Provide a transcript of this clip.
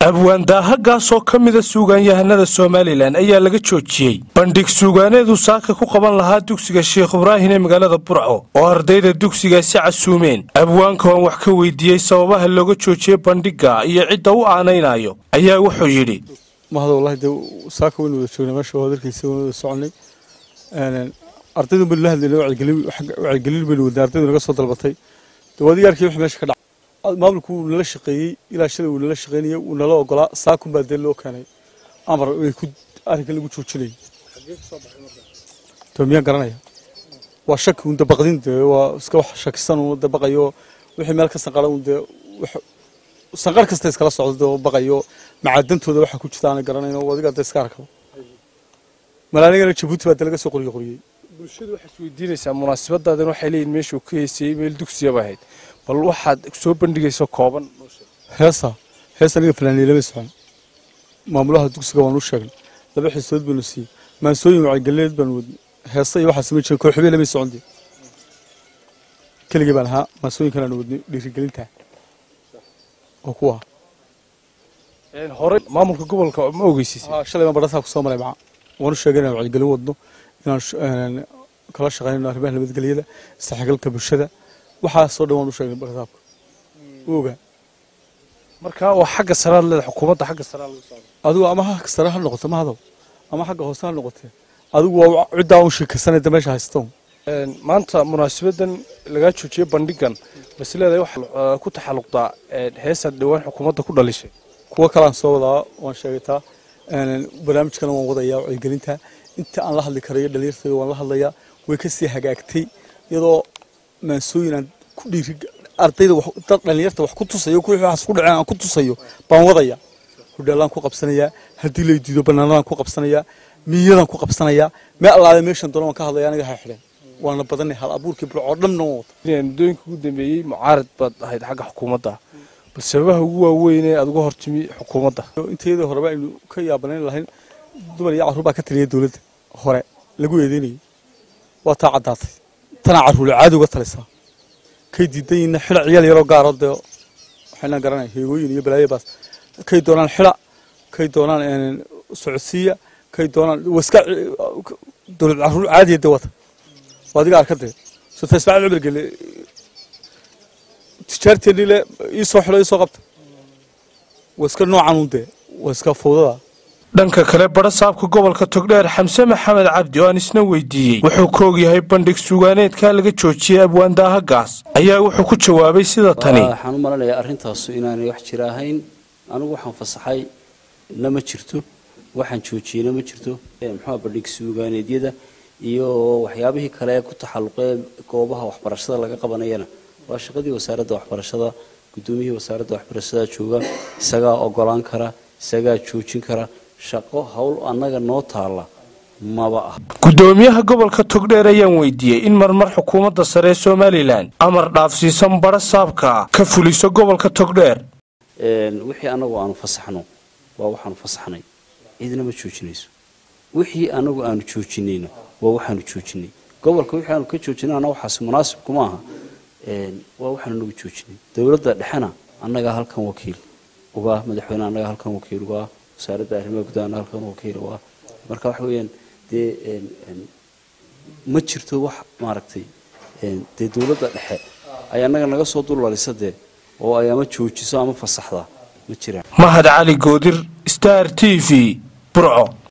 abwaan daahagaas oo ka mida suugaanyahanada somalilan ayaa laga joojiyey bandhig suugaaneedu saaka ku qaban lahaa dugsiga sheekh ibraahin ee magaalada burco oo ardayda dugsigaasi casuumeen abwaanka oan wax ka weydiiyey sababaha looga joojiyey bandhigga iyo cidda u aanaynayo ayaa wuxuu yidhi mahad wallahi dee saaka waynu wada joognay meesha waa darkiisa waynu wada soconay ardaydu baynu la hadlaynay wacyigelin baynu wadnay ardaydu naga soo dalbatay dee waadiga arkay wixii meesha ka dhacay maamulku wuu nala shaqeeyey ilaa shalay wuu nala shaqeynayay wuu nala ogolaa saakun baa dee loo keenay amar ay ku arrinka lagu joojinayay to miyaan garanaya waa shaki un dabaqdin dee waa iska wax shakisan un dabaqayo wixii meel ka sanqara un dee sanqar kasta iskala socdo dee baqayo macaadantooda waxa ku jirta aanay garanayn oo adiga dee iska arkaba malaaligana jabuuti baa dee laga soo qoriyo qoriyey bulshadu waxaad isweydiinaysaa munaasabadaadan waxay leeyihin meeshuu ka heysayey meel dugsiyaba ahayd bal waxaad soo bandhigayso kooban heesa hees aniga fanaaniye lama socon maamulaha dugsiga waan u sheegnay laba xiisood baynu siiyey maansooyin wacygelineed baanu wadnay heesa iyo waxaas ma jirin kooxbee lama socon dee keligii baan ahaa maansooyinkan aanu wadnay dhiirigelinta oo kuwa hore maamulka gobolka ma ogeysiisay shalay baan badhasaa ku soo maray maca waan u sheegay inaan wacyigelin wadno inaan kala shaqaynayno arrimaha nabadgelyada isdhexgalka bulshada waxaasoo dhan waan u sheegnay badhasaabka u ogaa marka waa xagga saraad leeda xukuumadda xagga saraad lagu socdo adigu ama xagga sare ha noqoto ma hadow ama xagga hoose ha noqotee adigu waa ciddaa un sheekaysanayda meesha haystoon maanta munaasabadan lagaa joojiyey bandhigan bas leedahay waxaa ku taxalluqdaa heesaad dhowaan xukuumadda ku dhalishay kuwo kalaan soo wadaa waan sheegataa barnaamijkana waan wadayaa wacyigelinta inta aan la hadli karayo dhalinyartayda waan la hadlayaa way kasii hagaagtay iyadoo maansooyin aan ku dhiiri ardayda dad dhalinyarta wax ku tusayo kuwii waxaas ku dhaceen aan ku tusayo baan wadaya hudheelaan ku qabsanayaa haddii lay diido banaanadaan ku qabsanayaa miyadaan ku qabsanayaa mee allaale meeshan doona waan ka hadlaya aniga ha xidheen waana badanay hal abuurkii bulcoo dhanna waan wata muddooyinka ugu dambeeyey mucaarad baad ahayd xagga xukuumadda bal sababaha ugu waaweyn ee aad uga hortimi xukuumadda intayadii horeba aynu ka yaabanayn lahayn dumar iyo carruur baa ka taliya dowladda hore lagu eedeynayay waa taa caddaatay tanaa carruule caadi uga talisaa kay diidan yihiinna xila ciyaal yaroo gaaro dee waxaynaan garanaya heegooyin iyo balaayo baas kay doonaan xila kay doonaan socodsiiya kay doonaan waska dowlad carruur caadiya dee wata waa adiga arkadee sota ismaaciil cumar gele tijaarteennii le iisoo xilo iisoo qabta waa iska noocan un dee waa iska fawdada dhanka kale badhasaabka gobolka togdheer xamse maxamed cabdi oo aan isna weydiiyey wuxuu ka ogyahay bandhig suugaaneedka laga joojiyey abwaan daahagaas ayaa wuxuu ku jawaabay sida tani waxaan u malanayaa arrintaasu inaanay wax jira ahayn anigu waxaan fasaxay na ma jirto waxaan joojiyeyna ma jirto muxua bandhig suugaaneedyada iyo waxyaabihii kale ee ku taxalluqee goobaha waxbarashada laga qabanayana waa shaqadii wasaaradda waxbarashada guddoomiyihii wasaaradda waxbarashada jooga isagaa ogolaan kara isagaa joojin kara shaqo howl annaga noo taalla maba ah guddoomiyaha gobolka togdheer ayaan weydiiyey in marmar xukuumadda sare ee somalilan amar dhaafsiisan badha saabka ka fuliso gobolka togdheer wixii annagu aanu fasaxno waa waxaanu fasaxnay cidna ma joojinayso wixii annagu aanu joojinayno waa waxaanu joojinay gobolka wixii aanu ka joojinana waxaas munaasib kuma aha waa waxaanu nagu joojinay dowladda dhexena annagaa halkan wakiil ugaa madaxweyne annagaa halkan wakiil ugaa wasaaradda arrimaha gudaha annaga halkan wakiil ugaa marka waxa weeyaan dee ma jirto wax maaragtay dee dowladda dhexe ay annaga naga soo dullalisa dee oo ay ama joojiso ama fasaxdaa ma jiraan mahad cali goodir star t v burco